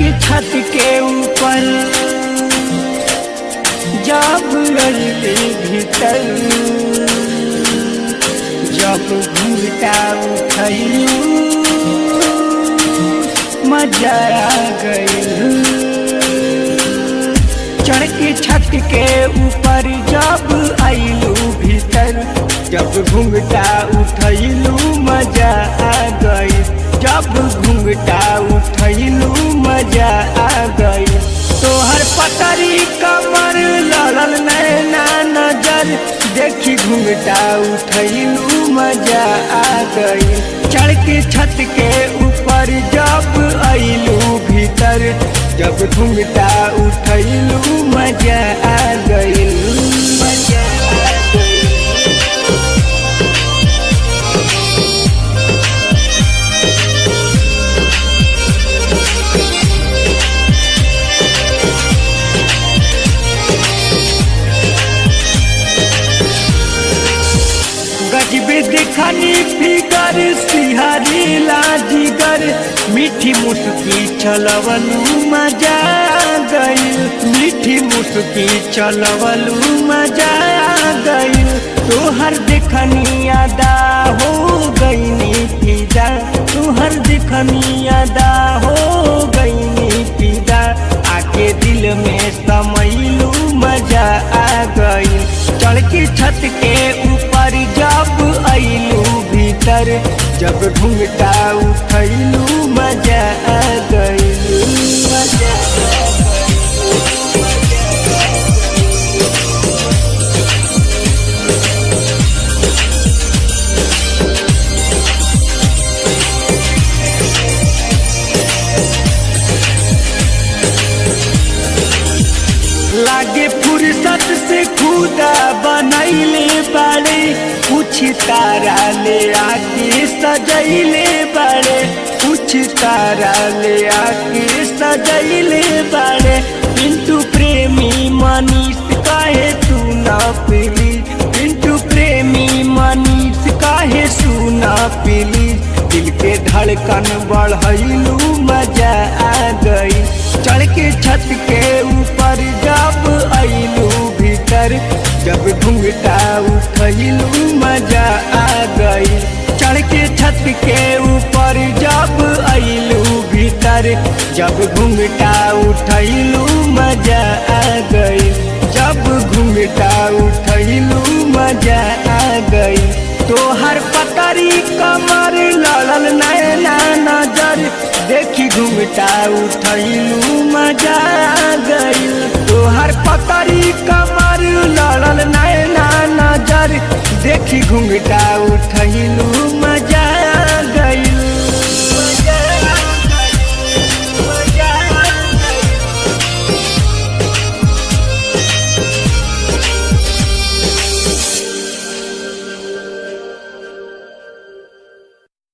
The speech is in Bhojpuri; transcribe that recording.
के छत के ऊपर जब रही भीतर जब घूमता उठलू मजा आ गई चढ़ के छत के ऊपर जब आइलू भीतर जब घूंघटा उठैलू मजा आ गई जब घूंघटा उठैलू मजा आ गई तोहर पतरी कमर लड़ल नैना नजर देखी घूंघटा उठैलू मजा आ गई चढ़ के छत के ऊपर जब आइलू भीतर जब घूंघटा उठैलू मजा आ गई मजा आ गई गजबे देखनी फिगर सिहारी लाजिगर मीठी मुस्की चलवलू मजा आ गई मीठी मुस्की चलवलू मजा आ गई तोहर देखनी अदा हो गई फिदा तोहर देखनी अदा हो गई फिदा आके दिल में समैलू मजा आ गई चढ़ के छत के ऊपर जब अइलू भीतर जब घूंघटा उठैलू मजा आ गई मजा आ लागे फुर्सत से खुदा बनैले बाड़े कुछ तारा ले आके सजैले बाड़े कुछ तारा ले आके सजैले बाड़े पिंटू प्रेमी मनीष काहे तू ना पीली पिंटू प्रेमी मनीष काहे सुना पीली दिल के धड़कन बढ़ैलू मजा आ गई चढ़ के छत के ऊपर जब अइलू भीतर जब घूंघटा उठैलू मजा आ गई चढ़ के छत के ऊपर जब अइलू भीतर जब घूंघटा उठैलू मजा आ गई जब घूंघटा उठैलू मजा आ गई तोहर पतरी कमर लड़ल नैना नजर देखी घूमटा उठैलू मजा आ गई तोहर पतरी